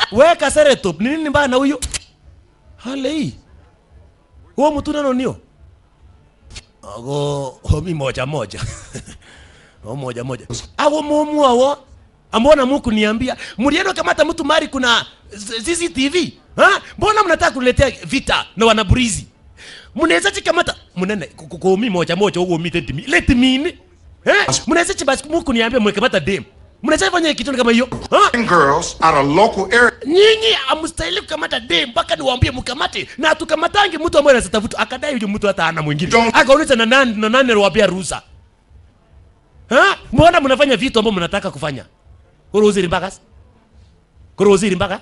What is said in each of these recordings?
weka seretop ni nini mbaya na huyo hale hii huo mtu nano nio ago homi moja moja o moja moja awo mumu awo ambona muku niambia mlienda kamata mtu mari kuna CCTV ha mbona mnataka kuletea vita na wanaburizi mnaweza chikamata mnene kumi moja moja huo mi let me let me in eh mnaweza chibasi muku niambia mwekamata dem mnaweza fanya kitu kama hiyo ha girls out of local area. nyinyi amstahili kukamata dem mpaka niwaambie mkamate na tukamatange mtu ambaye anasitafuta akadai huyo mtu hata ana mwingine Don't- akauliza na nani na nani aliwapea ruhusa ha mbona mnafanya vitu ambavyo mnataka kufanya kuruhuziri mpaka kuruhuziri mpaka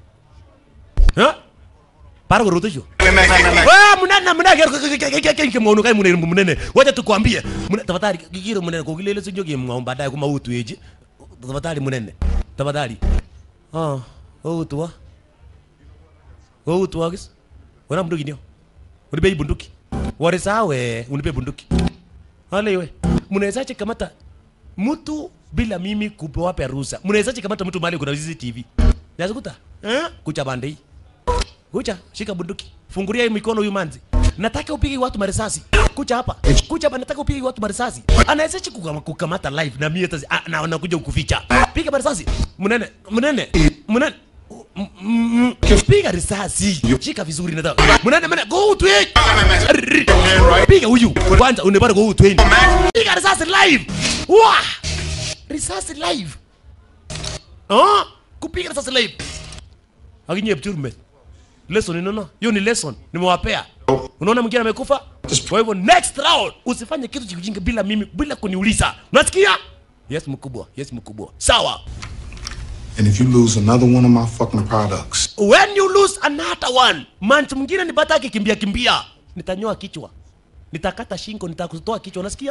ha para kuruhutisho Wewe munene munene kimono kai munene munene wacha tukwambie Mune- tafadhali kikiro munene kugilele sinjo kimwa baadaye kuma utu eje tafadhali munene tafadhali ah utu wa utu wa kis wana bunduki ndio unipe hii bunduki warisawe unipe bunduki wale we mnawezaje kamata mtu bila mimi kupewape ruhusa mnawezaje kamata mtu mahali kuna CCTV nazikuta eh kucha bande hii kucha shika bunduki fungulia hii mikono huyu manzi nataka upige watu marisasi kucha hapa kucha hapa nataka upige watu marisasi anawezaje kukama- kukamata live na mimi hata ah, na nakuja kukuficha piga marisasi mnene mnene mnene M- m- m- piga risasi shika vizuri nataka mnene mnene go to it piga huyu kwanza unapata go to it piga risasi live Wah! risasi live ah kupiga risasi live akinye pchurme lesson inaona hiyo ni lesson nimewapea unaona mwingine amekufa kwa hivyo next round usifanye kitu cha kijinga bila mimi bila kuniuliza unasikia yes mkubwa yes mkubwa sawa And if you lose another one of my fucking products, when you lose another one manchi mwingine nipata akikimbia kimbia nitanyoa kichwa nitakata shingo nitakutoa kichwa unasikia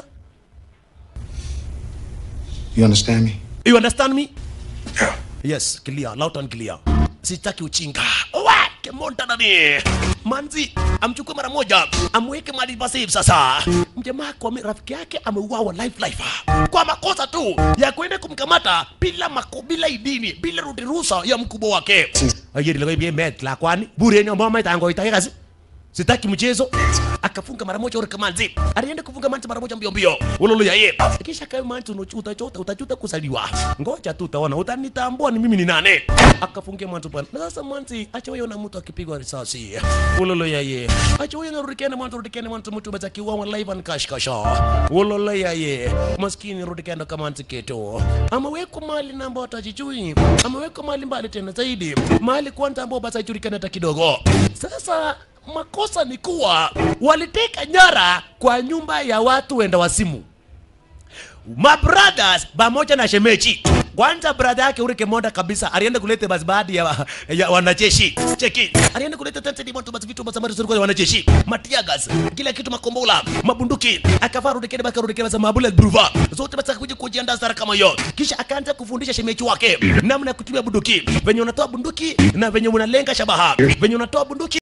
you understand me? you understand me Yeah. yes clear loud and clear sitaki uchinga Owe, kemonta nani manzi amchukue mara moja amweke mahali pa safe sasa mjamaa kwa mi- rafiki yake ameuawa life life kwa makosa tu ya kwenda kumkamata bila mako, bila idini bila rudi ruhusa ya mkubwa wake ayeri lako ibie met la kwani bure ni ambao maitango itake kazi sitaki mchezo akafunga mara moja ule kamanzi alienda kufunga manzi mara moja mbio mbio ulolo ya ye kisha kama manzi unachu- utachuta utachuta kusaliwa ngoja tu utaona utanitambua ni mimi ni nane akafungia manzi bwana na sasa manzi acha wewe na mtu akipigwa risasi ulolo ya ye acha wewe na rudikene manzi rudikene manzi mtu basi akiwa live and cash cash ulolo ya ye maskini rudikene kama manzi keto amewekwa mali na ambao atajijui amewekwa mali mbali tena zaidi mali kwanza ambao basi hajulikani hata kidogo sasa makosa ni kuwa waliteka nyara kwa nyumba ya watu wenda wasimu mabrothers pamoja na shemeji kwanza brother yake ule kemonda kabisa alienda kuleta basi baadhi ya, ya wanajeshi cheki alienda kuleta tensedi moto basi vitu basi ambazo zilikuwa za wanajeshi matiagas kila kitu makombola mabunduki akavaa rudikeni basi rudikeni basi mabula bruva zote basi akakuja kujiandaa sara kama hiyo kisha akaanza kufundisha shemeji wake namna ya kutumia bunduki venye unatoa bunduki na venye unalenga shabaha venye unatoa bunduki